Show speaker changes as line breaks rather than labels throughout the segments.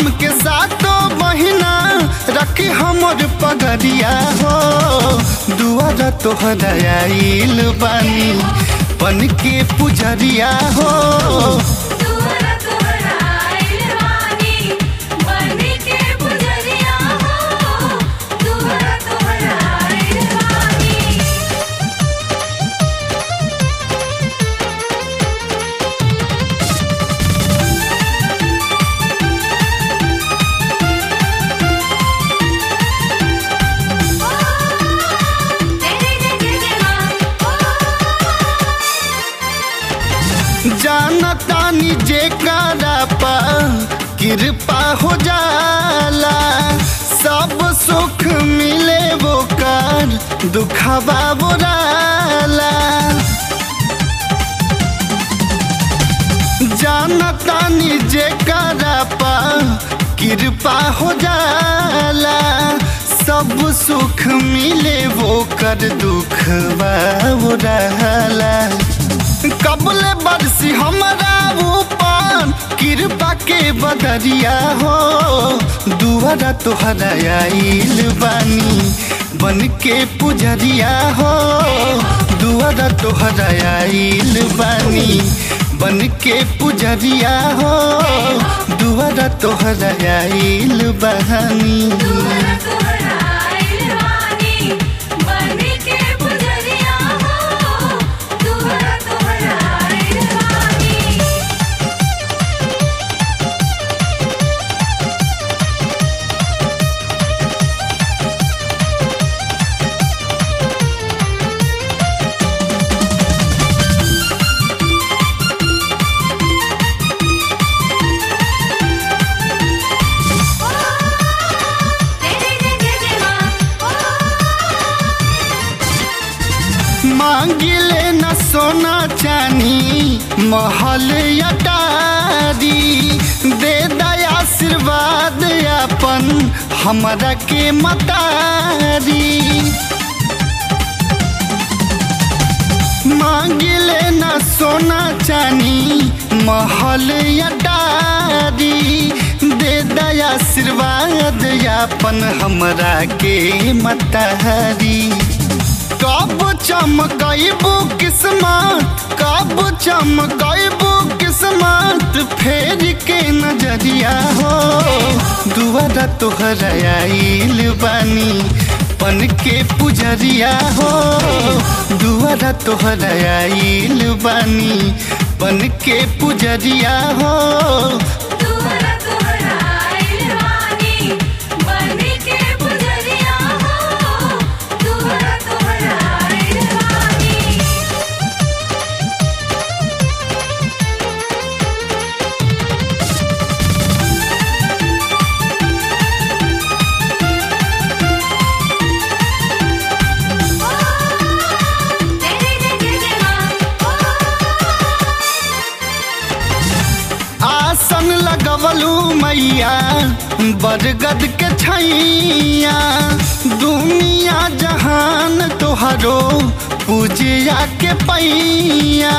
धाम के सातो बहिना रखी हमर पगरिया हो दुआरा तोहरा आइल बानी बन के पुजरिया हो
दुआरा तोहरा आइल बानी बनी के पुजरिया हो दुआरा तोहरा आइल बानी तेरे जय जय मां
जानतानी जे कारा पा कृपा हो जाला सब सुख मिले वो कर दुखवा बोराला जानतानी जे कारा पा कृपा हो जाला सब सुख मिले वो कर दुखवा बोराला कबले बरसी हमारा ऊपर कृपा के बदरिया हो दुआरा तोहरा आइल बानी बन के पुजरिया हो दुआरा तोहरा आइल बानी बन के पुजरिया हो दुआरा तोहरा आइल बानी
दुआरा तोहरा आइल बानी बनी के पुजरिया हो दुआरा तोहरा आइल बानी तेरे जय जय जय मां
मांगिले न सोना चानी महल अटारी दे दया आशीर्वाद अपन हमरा के मतारी मांगिले न सोना चानी महल अटारी दे दया आशीर्वाद अपन हमरा के मतारी कब चमकैबू किस्मत कब चमकैबू किस्मत फेर के नजरिया हो दुआरा तोहरा आइल बानी पन के पुजरिया हो दुआरा तोहरा आइल बानी पन के पुजरिया हो
दुआरा तोहरा आइल बानी बनी के पुजरिया हो दुआरा तोहरा आइल बानी तेरे जय जय जय मां
आसन लगवलू मैया बरगद के छैया दुनिया जहान तोहरो पूजिया के पैया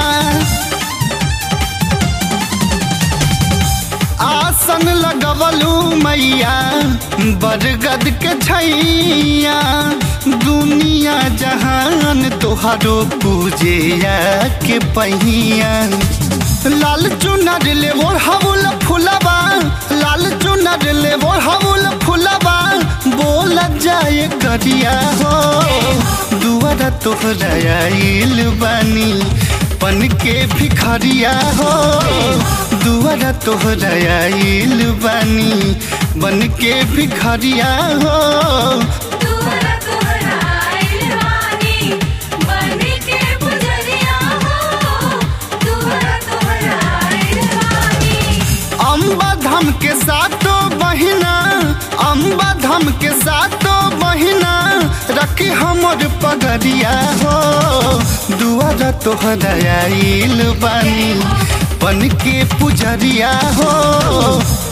आसन लगवलू मैया बरगद के छैया दुनिया जहान तोहरो पूजिया के पहिया लाल चुनर ले मोर हवुल फुलबा लाल चुनर ले मोर हवुल फुलबा बोल जाए करिया हो दुआरा तोहरा आइल बानी पन के भिखरिया हो दुआरा तोहरा आइल बानी बन के भिखरिया हो
दुआरा तोहरा आइल बानी बनी के पुजरिया हो दुआरा तोहरा आइल बानी
अम्बा धाम के सातो बहिना अम्बा धाम के सातो बहिना रखी हमर पगरिया हो दुआरा तोहरा आइल बानी बन के पुजरिया हो